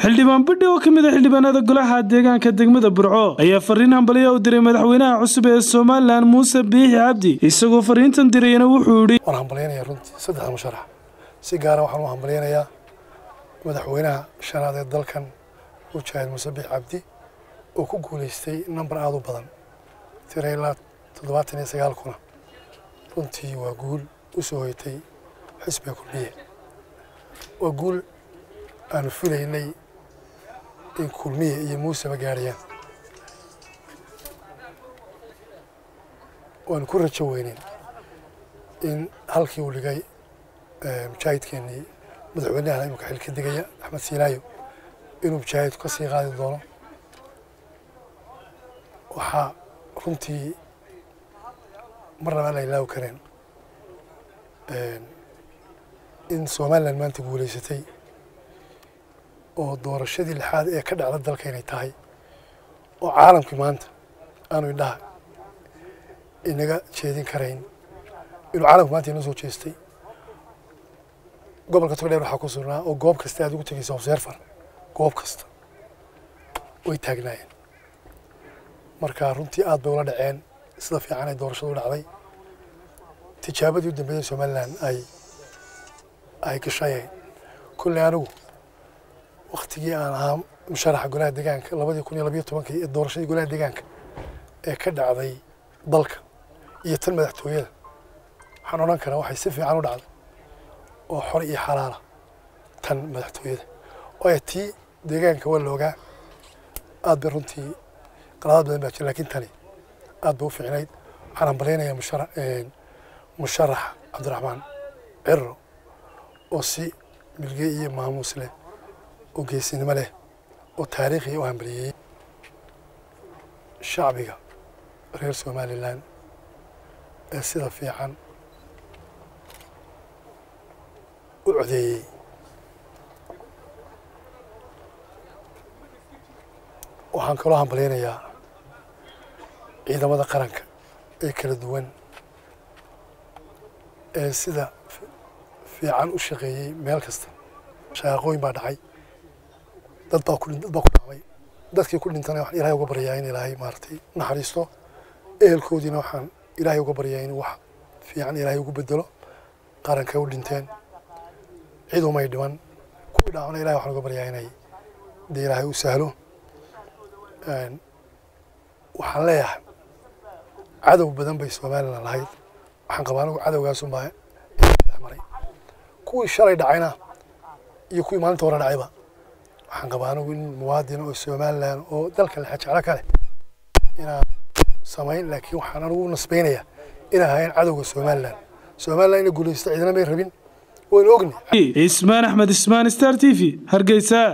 xildhibaan bidhi oo ka mid a xildhibaanada golaha deegaanka degmada burco ayaa fariin hambaliya u diray madaxweynaha cusub ee somalilan muuse biixi cabdi isagoo fariintan dirayna wuxuu yidhi waan hambalyaynayaa runtii saddexda musharax si gaara waxaan u hambalyaynayaa madaxweynaha shanaad ee dalkan mujaahid muuse biixi cabdi oo ku guulaystay nambar aada u badan tira ilaa toddobaatan iyo sagaal kuna runtii waa guul u soo hoytay xisbiga kulmiye waa guul aanu filaynay in kulmiye iyo muuseba gaadhayaan waanu ku rajo weyneyn in halkii uu dhigay mujaahidkeenii madaxweynahan imika xilka degaya axmed siinaayo inuu mujaahidku ka sii qaadi doono waxaa runtii marnaba aan la ilaawi kareen in somalilan maanta guulaysatay oo doorashadii lixaad ee ka dhacda dalka inay tahay oo caalamkii maanta aanu indhaha inaga jeedin karayn inuu caalamku maanta inoo soo jeestay gobolka togdheer waxaa ku sugnaa oo goob kasta aad ugu tegeysa observer goob kasta way taagnaayeen marka runtii aad bay ula dhaceen sida fiican ay doorashadu u dhacday tijaabadii u dambeeyey somalilan ay ay gashayeen kulley anigu waktigii aan ahaa musharaxa golaha deegaanka labadii kun iyo labiyo tobankii ee doorashadii golaha deegaanka ee ka dhacday dalka iyo tan madaxtooyada waxaan odhan karaa waxay si fiican u dhacday oo xor iyo xalaala tan madaxtooyada waayo tii deegaanka waa la ogaa aad bay runtii qaladaad badan baa jira lakin tani aad bay u fiicnayd waxaan hambalyaynayaa mushara musharax cabdiraxmaan ciro oo si milge iyo maamuus leh oo geesinimo leh oo taariikhiya u hambalyeeyey shacbiga reer somalilan ee sida fiican u codeeyey waxaan kaloo hambalyaynayaa ciidamada qaranka ee kala duwan ee sida fiican u shaqeeyey meel kasta shaqaqooyin baa dhacay dad baa ku dad baa ku dhacday dadkii ku dhintana waxaan ilaahay uga baryaa in ilaahay maaragtay naxariisto ehelkoodiina waxaan ilaahay uga baryaa in wax fiican ilaahay ugu bedelo qaranka u dhinteen cid umay dhiman kuwii dhaacona ilahay waxaan uga baryaa inay dee ilaahay u sahlo waxaan leeyahay cadow badan bay somalilan lahayd waxaan qabaa anigu cadowgaasunbaa maray kuwii shalay dhacayna iyo kuwii maalinta hore dhacayba waxaan qabaa anigu in muwaadin oo somalilan oo dalka lexajeclo ka leh inaan samayn laakiin waxaan anigu u nasbaynayaa inay ahayn cadowga somalilan somalilan ina guulaysta ciidana may rabin waynu ogni ismaan axmed ismaan star t v hargeysa